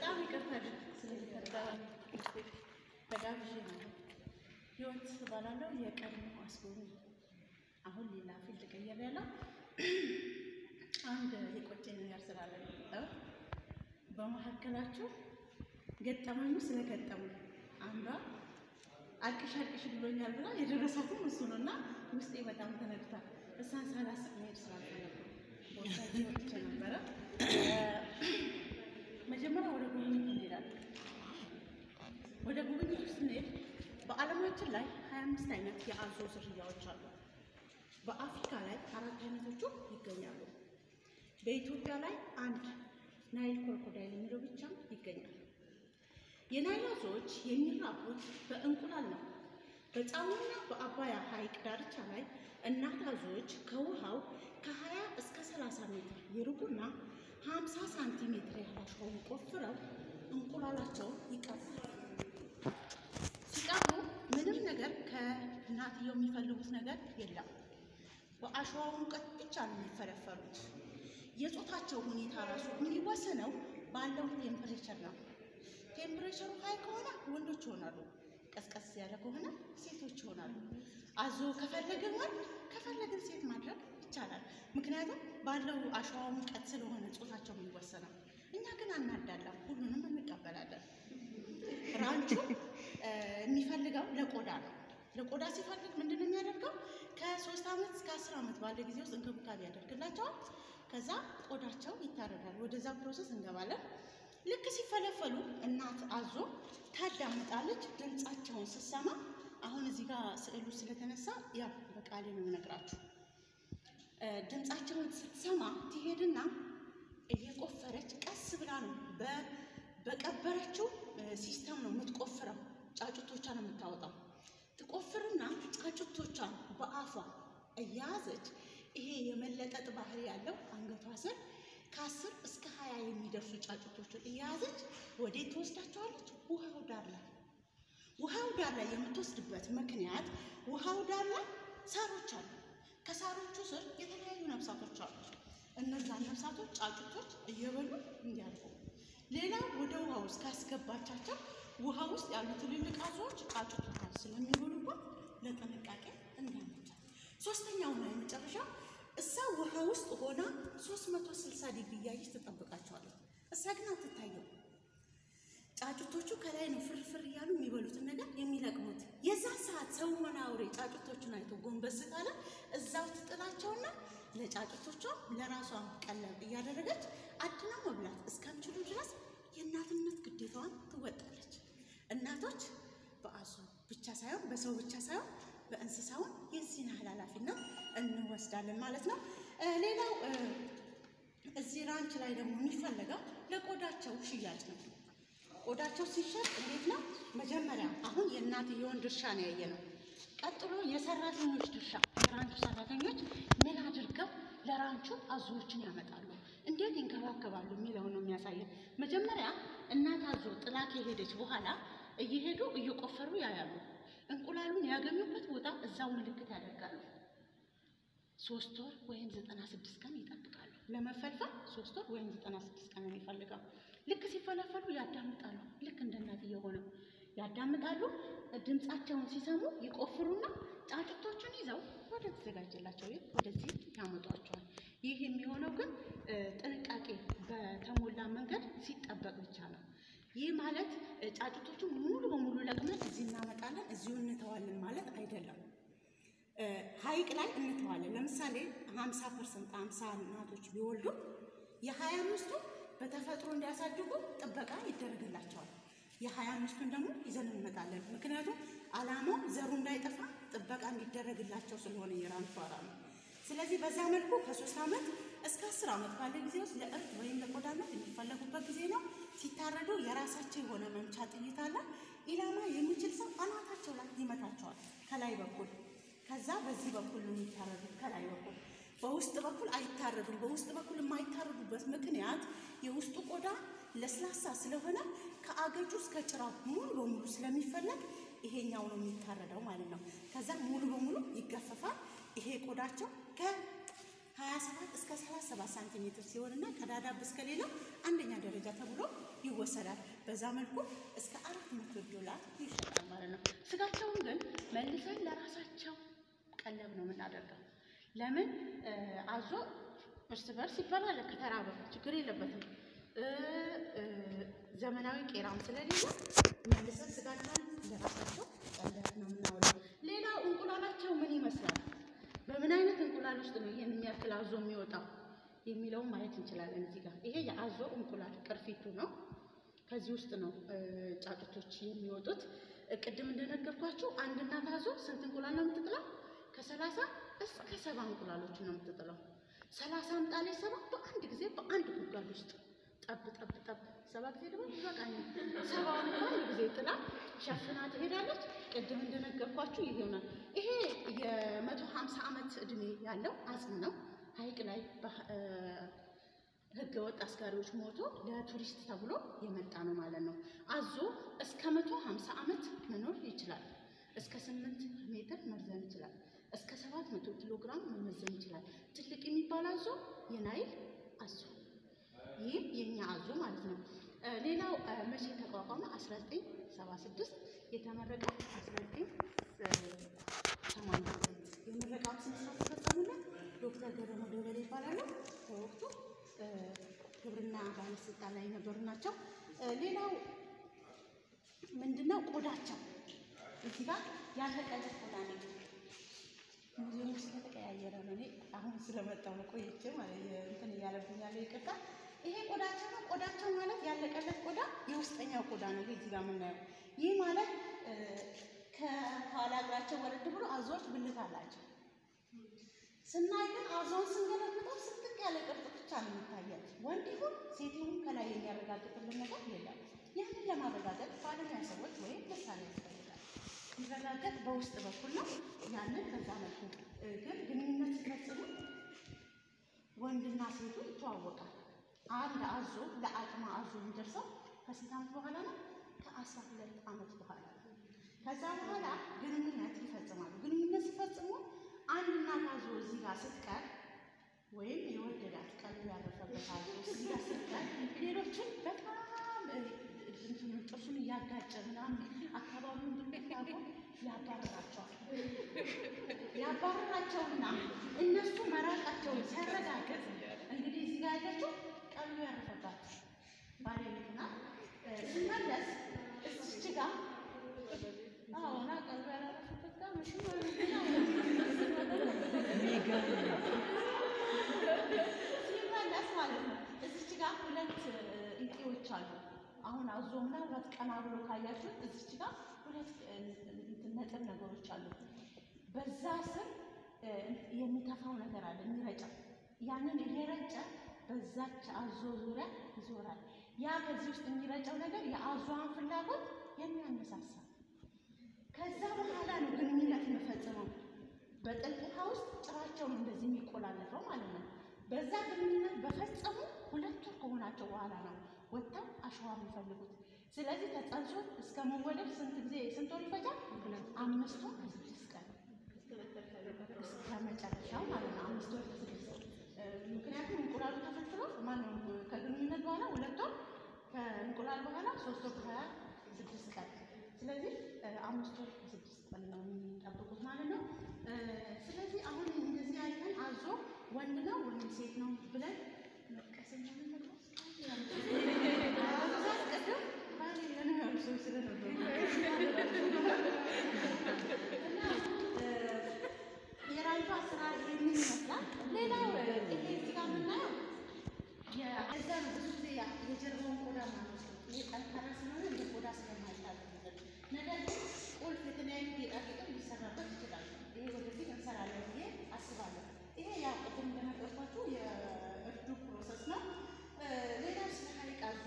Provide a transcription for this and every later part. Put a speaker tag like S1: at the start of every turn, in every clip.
S1: በጣም ይቅርታ ስለተፈጠረ ተጋብዤ ነው። ህይወት እባላለሁ የቀድሞ አስጎብኚ አሁን ሌላ ፊልድ ቀይሬያለሁ። አንድ የቆጨኝ ነገር ስላለ ነው የመጣሁት። በመካከላችሁ ገጠመኙ ስለገጠሙ አንዷ አልቅሽ አልቅሽ ብሎኛል ብላ የደረሳትም እሱ ነው እና ውስጤ በጣም ተነግቷል። እሷን ሳላስብ መሄድ ስላልፈለኩ ቦታ ወጥቼ ነበረ። መጀመሪያ ወደ ጉብኝት እንሄዳለን። ወደ ጉብኝት ውስጥ ስንሄድ በዓለማችን ላይ 25 አይነት የአዞ ዝርያዎች አሉ። በአፍሪካ ላይ አራት አይነቶቹ ይገኛሉ። በኢትዮጵያ ላይ አንድ ናይል ክሮኮዳይል የሚለው ብቻ ይገኛል። የናይል አዞዎች የሚራቡት በእንቁላል ነው። በጣሙና በአባያ ሐይቅ ዳርቻ ላይ እናት አዞዎች ከውሃው ከ20 እስከ 30 ሜትር ይርቁና 50 ሳንቲሜትር ያህል አሸዋውን ቆፍረው እንቁላላቸውን ይቀብራሉ። ሲቀብሩ ምንም ነገር ከእናትየው የሚፈልጉት ነገር የለም። በአሸዋው ሙቀት ብቻ ነው የሚፈለፈሉት። የጾታቸው ሁኔታ ራሱ የሚወሰነው ባለው ቴምፕሬቸር ነው። ቴምፕሬቸሩ ሀይ ከሆነ ወንዶች ይሆናሉ፣ ቀዝቀዝ ያለ ከሆነ ሴቶች ይሆናሉ። አዞ ከፈለግን ወንድ ከፈለግን ሴት ማድረግ ይቻላል። ምክንያቱም ባለው አሸዋ ሙቀት ስለሆነ ጾታቸው የሚወሰነው። እኛ ግን አናዳላም፣ ሁሉንም እንቀበላለን። ራንቹ የሚፈልገው ለቆዳ ነው። ለቆዳ ሲፈልግ ምንድን ነው የሚያደርገው? ከሶስት ዓመት እስከ አስር ዓመት ባለ ጊዜ ውስጥ እንክብካቤ ያደርግላቸዋል። ከዛ ቆዳቸው ይታረዳል። ወደዛ ፕሮሰስ እንገባለን። ልክ ሲፈለፈሉ እናት አዞ ታዳምጣለች። ድምፃቸውን ስትሰማ አሁን እዚህ ጋር ስዕሉ ስለተነሳ ያው በቃሌ ነው የምነግራችሁ። ድምፃቸውን ስትሰማ ትሄድና እየቆፈረች ቀስ ብላ ነው በቀበረችው ሲስተም ነው የምትቆፍረው። ጫጩቶቿን ነው የምታወጣው። ትቆፍርና ጫጩቶቿን በአፏ እያያዘች ይሄ የመለጠጥ ባህሪ ያለው አንገቷ ስር ከአስር እስከ ሀያ የሚደርሱ ጫጩቶችን እየያዘች ወዴት ትወስዳቸዋለች? ውሃው ዳር ላይ። ውሃው ዳር ላይ የምትወስድበት ምክንያት ውሃው ዳር ላይ ሳሮች አሉ። ከሳሮቹ ስር የተለያዩ ነፍሳቶች አሉ። እነዛን ነፍሳቶች ጫጩቶች እየበሉ እንዲያልፉ ሌላው ወደ ውሃ ውስጥ ካስገባቻቸው ውሃ ውስጥ ያሉ ትልልቅ አዞዎች ጫጩቶቿን ስለሚበሉባት ለጥንቃቄ እንዲያመቻል። ሶስተኛው ነው የመጨረሻው እሳ ውሃ ውስጥ ሆና 360 ዲግሪ እያየች ትጠብቃቸዋለች። እሳ ግን አትታየው። ጫጩቶቹ ከላይ ነው ፍርፍር እያሉ የሚበሉትን ነገር የሚለቅሙት። የዛ ሰዓት ሰው ሆነ አውሬ ጫጩቶቹን አይቶ ጎንበስ ካለ እዛው ትጥላቸውና ለጫጩቶቿ ለራሷን ቀለብ እያደረገች አድና መብላት እስከሚችሉ ድረስ የእናትነት ግዴታዋን ትወጣለች። እናቶች በአዞ ብቻ ሳይሆን በሰው ብቻ ሳይሆን በእንስሳውን የዚህን ያህል ኃላፊነት እንወስዳለን ማለት ነው። ሌላው እዚህ ራንች ላይ ደግሞ የሚፈለገው ለቆዳቸው ሽያጭ ነው። ቆዳቸው ሲሸጥ እንዴት ነው? መጀመሪያ አሁን የእናትየውን ድርሻ ነው ያየነው። ቀጥሎ የሰራተኞች ድርሻ፣ የራንቹ ሰራተኞች ምን አድርገው ለራንቹ አዞዎችን ያመጣሉ፣ እንዴት ይንከባከባሉ የሚለው ነው የሚያሳየን። መጀመሪያ እናት አዞ ጥላ ከሄደች በኋላ እየሄዱ እየቆፈሩ ያያሉ። እንቁላሉን ያገኙበት ቦታ እዛው ምልክት ያደርጋሉ። ሶስት ወር ወይም ዘጠና ስድስት ቀን ይጠብቃሉ ለመፈልፈል። ሶስት ወር ወይም ዘጠና ስድስት ቀን ነው የሚፈልገው። ልክ ሲፈለፈሉ ያዳምጣሉ። ልክ እንደ እናትዬ ሆነው ያዳምጣሉ። ድምፃቸውን ሲሰሙ ይቆፍሩና ጫጩቶቹን ይዘው ወደ ተዘጋጀላቸው ቤት ወደዚህ ያመጧቸዋል። ይህ የሚሆነው ግን ጥንቃቄ በተሞላ መንገድ ሲጠበቅ ብቻ ነው። ይህ ማለት ጫጩቶቹን ሙሉ በሙሉ ለቅመን እዚህ እናመጣለን እዚሁ እንተዋለን ማለት አይደለም። ሐይቅ ላይ እንተዋለን። ለምሳሌ ሀምሳ ፐርሰንት ሀምሳ እናቶች ቢወልዱ የሀያ አምስቱ በተፈጥሮ እንዲያሳድጉ ጥበቃ ይደረግላቸዋል። የሀያ አምስቱን ደግሞ ይዘን እንመጣለን። ምክንያቱም ዓላማው ዘሩ እንዳይጠፋ ጥበቃ እንዲደረግላቸው ስለሆነ የራንቹ ዓላማ። ስለዚህ በዛ መልኩ ከሶስት ዓመት እስከ አስር ዓመት ባለ ጊዜ ውስጥ ለእርድ ወይም ለቆዳነት የሚፈለጉበት ጊዜ ነው። ሲታረዱ የራሳቸው የሆነ መምቻ ጥይት አለ። ኢላማ የሚችል ሰው አናታቸው ላይ ይመታቸዋል ከላይ በኩል ከዛ በዚህ በኩል ነው የሚታረዱት ከላይ በኩል በውስጥ በኩል አይታረዱም። በውስጥ በኩል የማይታረዱበት ምክንያት የውስጡ ቆዳ ለስላሳ ስለሆነ ከአገጩ እስከ ጭራው ሙሉ በሙሉ ስለሚፈለግ ይሄኛው ነው የሚታረደው ማለት ነው። ከዛ ሙሉ በሙሉ ይገፈፋል። ይሄ ቆዳቸው ከሀያ 27 እስከ 37 ሳንቲሜትር ሲሆንና ቀዳዳብ እስከሌለው አንደኛ ደረጃ ተብሎ ይወሰዳል። በዛ መልኩ እስከ 400 ዶላር ይሸጣል ማለት ነው። ስጋቸውን ግን መልሰን ለራሳቸው ቀለብ ነው የምናደርገው። ለምን አዞ እርስ በርስ ይበላል። ከተራበ ችግር የለበትም። ዘመናዊ ቄራም ስለሌለ መልሰን ስጋቸውን ለራሳቸው ቀለብ ነው የምናውለው። ሌላው እንቁላላቸው ምን ይመስላል? በምን አይነት እንቁላል ውስጥ ነው ይሄን የሚያክል አዞ የሚወጣው የሚለውን ማየት እንችላለን። እዚህ ጋር ይሄ የአዞ እንቁላል ቅርፊቱ ነው። ከዚህ ውስጥ ነው ጫጩቶች የሚወጡት። ቅድም እንደነገርኳችሁ አንድ እናት አዞ ስንት እንቁላል ነው የምትጥለው? ከሰላሳ እስከ ሰባ እንቁላሎች ነው የምትጥለው። ሰላሳ አምጣሌ ሰባ በአንድ ጊዜ በአንድ ጉድጓድ ውስጥ ጠብ ጠብ ጠብ ሰባ ጊዜ ደግሞ ይበቃኛል። ሰባውን በአንድ ጊዜ ጥላ ሸፍና ትሄዳለች። ቅድም እንደነገርኳችሁ ይሄ ይሆናል። ይሄ የመቶ ሀምሳ ዓመት እድሜ ያለው አጽም ነው። ሐይቅ ላይ ህገ ወጥ አስጋሪዎች ሞቶ ለቱሪስት ተብሎ የመጣ ነው ማለት ነው። አዞ እስከ መቶ ሀምሳ ዓመት መኖር ይችላል። እስከ ስምንት ሜትር መርዘን ይችላል። እስከ ሰባት መቶ ኪሎ ግራም መመዘን ይችላል። ትልቅ የሚባል አዞ የናይል አዞ ይህም የኛ አዞ ማለት ነው። ሌላው መቼ ተቋቋመ? 1976 የተመረቀ 1988 የምረቃው ስነ ስርዓት ተፈጸሙለት ዶክተር ገረመ ደበሌ ይባላሉ። በወቅቱ ግብርና ባለስልጣን ላይ የነበሩ ናቸው። ሌላው ምንድነው? ቆዳቸው እዚህ ጋር ያለቀለት ቆዳ ነው። ሙዚየሙ ስለተቀያየረ ነው። እኔ አሁን ስለመጣሁ ነው ቆይቼ ማለት እንትን እያለብኝ ያለ ይቅርታ። ይሄ ቆዳቸው ነው። ቆዳቸው ማለት ያለቀለት ቆዳ የውስጠኛው ቆዳ ነው። ይሄ እዚህ ጋር የምናየው ይህ ማለት ከኋላ እግራቸው ወረድ ብሎ አዞዎች ብልት አላቸው። ስናይ ግን አዞውን ስንገለብጠው ስንጥቅ ያለ ቅርጽ ብቻ ነው የሚታየው። ወንድ ይሁን ሴት ይሁን ከላይ የሚያረጋግጥልን ነገር የለም። ያንን ለማረጋገጥ ባለሙያ ሰዎች ወይም ምሳሌ ያስፈልጋል። ሲረጋገጥ በውስጥ በኩል ነው። ያንን ከዛ መልኩ ግን ግንኙነት ሲፈጽሙ ወንድና ሴቱ ይተዋወቃል። አንድ አዞ ለአቅመ አዞ የሚደርሰው ከስንት ዓመት በኋላ ነው? ከአስራ ሁለት ዓመት በኋላ ነው። ከዛ በኋላ ግንኙነት ይፈጽማሉ። ግንኙነት ሲፈጽሙ አንድ እናት አዞ እዚህ ጋር ስትቀር ወይም የወደዳት ቀልቡ ያረፈበት አዞ እዚህ ጋር ስትቀር ሌሎችን በጣም እንትኑን ጥርሱን እያጋጨ ምናምን አካባቢውን እንድንያቆ ያባረራቸዋል። ያባረራቸውና እነሱ መራቃቸውን ሲያረጋግጥ እንግዲህ እዚህ ጋር ያለችው ቀልቡ ያረፈባት ባለቤት ናት። ስመለስ እዚች ጋር አዎና ቀልቡ ያላረፈበት ጋር መሽ ሲመለስ ማለት ነው። እዚች ጋር ሁለት እንቄዎች አሉ። አሁን አዞ ምናልባት ቀና ብሎ ካያችሁት እዚች ጋር ሁለት ነጥብ ነገሮች አሉ። በዛ ስር የሚተፋው ነገር አለ የሚረጨው። ያንን እየረጨ በዛች አዞ ዙሪያ ይዞራል። ያ ከዚህ ውስጥ የሚረጨው ነገር የአዞዋን ፍላጎት የሚያነሳሳ ከዛ በኋላ ነው ግንኙነት የሚፈጽመው። በጥልቅ ውሃ ውስጥ ጭራቸው ነው እንደዚህ የሚቆላለፈው ማለት ነው። በዛ ግንኙነት በፈጸሙ ሁለት ወር ከሆናቸው በኋላ ነው ወጥተው አሸዋ የሚፈልጉት። ስለዚህ ተጸንሶ እስከ መወለድ ስንት ጊዜ ስንት ወር ይፈጃል? አምስት ወር ከስድስት ቀን እስከ መጨረሻው ማለት ነው። አምስት ወር ከስድስት ቀን ምክንያቱም እንቁላሉ ተፈልፍሎ ማነው ከግንኙነት በኋላ ሁለት ወር ከእንቁላል በኋላ ሶስት ወር ከሀያ ስድስት ቀን ስለዚህ አምስት ወር ከስድስት ቀን ነው የሚጠብቁት ማለት ነው። ስለዚህ አሁን እንደዚህ አይተን አዞ ወንድ ነው ወይም ሴት ነው ብለን መጥቀስ የራንቷ ስራ ይህንን ይመስላል። ሌላው ይሄ እዚህ ጋር የምናየው የዛ ነው። ብዙ ጊዜ የጀርባውን ቆዳ ማለት ነው። ይሄ ጠንካራ ስለሆነ እንደ ቆዳ ስለማይታዘዝ ነገር ግን ቁልፍ የተለያዩ ጌጣጌጦች ሊሰራበት ይችላል። ይሄ ወደፊት እንሰራለን ብዬ አስባለሁ። ይሄ ያው ቅድም እንደነገርኳችሁ የእርዱ ፕሮሰስ ነው። ሌላው ስለ ሐይቅ አዞ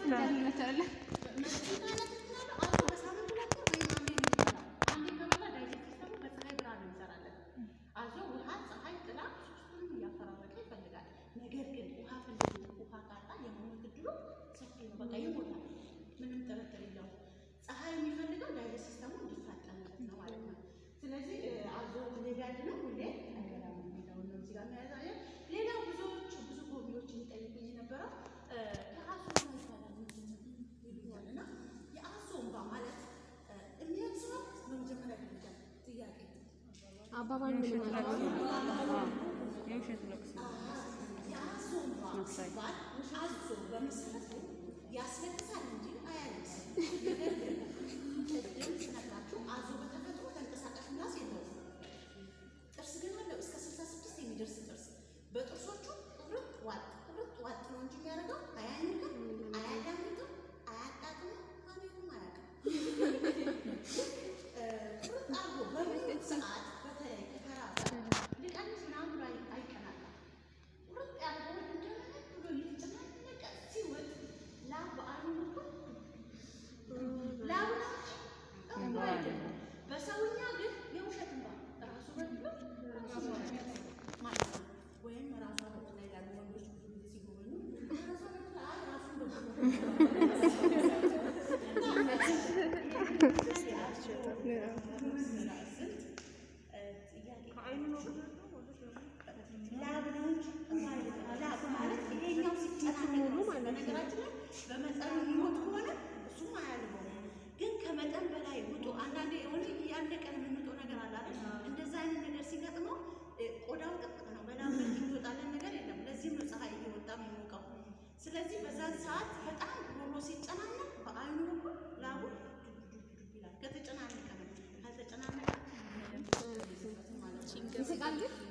S1: ነገር ግን ውሃ ፈልጎ ውሃ ካጣ የመሞት እድሉ ሰፊ ነው። በቃ ይሞታል። ምንም ጥርጥር የለውም። ፀሐይ የሚፈልገው ዳይጀስት ሲስተሙ እንዲፋጠንለት ነው ማለት ነው። ስለዚህ አዞ ሁሌ ቢያድነው ሁሌ አይበላም የሚለውን ነው እዚህ ጋር የሚያሳየው። ሌላው ብዙዎቹ ብዙ ጎብኚዎች የሚጠይቁኝ የነበረው የአዞ እንባ ይባላል ምንድን ነው ይሉኛል እና የአዞ እንባ ማለት የሚያንስ ነው በመጀመሪያ ደረጃ ጥያቄ
S2: አባባል ምን ማለት ነው?
S3: የውሸት ለቅሶ
S1: የአዞ እንባ ሲባል አዞ በመሰረቱ ያስለቅሳል እንጂ አያለቅስም። ነገር ግን ቅድም ስነግራችሁ አዞ በተፈጥሮ ተንቀሳቃሽ ምላስ የለውም። ጥርስ ግን አለው እስከ 66 የሚደርስ ጥርስ። በጥርሶቹ ቁርጥ ዋጥ ቁርጥ ዋጥ ነው እንጂ የሚያደርገው አያኝክም፣ አያዳምጥም፣ አያጣጥምም፣ ማንንም አያውቅም። ቁርጥ አድርጎ በሚውጥ ሰዓት በተለይ ከተራ ሊቀንስ ምናምን ብሎ አይ- አይቀናቃም። ቁርጥ ያደርገውን እንደምን ብሎ እየተጨናነቀ ሲውጥ ላብ በአይኑ በኩል ላብ ነው እንጂ እንባ አይደለም። በሰውኛ ግን የውሸት እንባ ራሱ በድሎ ራሱ በድሎ ማለት ነው። ወይም ራሷ በድላ ይላሉ ወንዶች ብዙ ጊዜ ሲጎበኙ ራሷ በድላ አይ ራሱን ላብ ነው እንጂ እንባ አይደለም። ላብ ማለት ይሄኛው ሲጨናነቅ ነው። በነገራችን ላይ በመጠኑ የሚሞት ከሆነ እሱም አያልበውም። ግን ከመጠን በላይ ውጡ። አንዳንዴ የሆነ ያለቀን የምንውጠው ነገር አለ አይደል? እንደዛ አይነት ነገር ሲገጥመው እ፣ ቆዳው ጥቅጥቅ ነው። በላብ መልክ የሚወጣለን ነገር የለም። ለዚህም ነው ፀሐይ እየወጣ የሚሞቀው። ስለዚህ በዛን ሰዓት በጣም ሮሮ ሲጨናነቅ በአይኑ በኩል ላቡ ዱብ ዱብ ዱብ ይላል። ከተጨናነቀ ነው። ካልተጨናነቀ ምንም ማለት ነው።
S2: ይስቃል ግን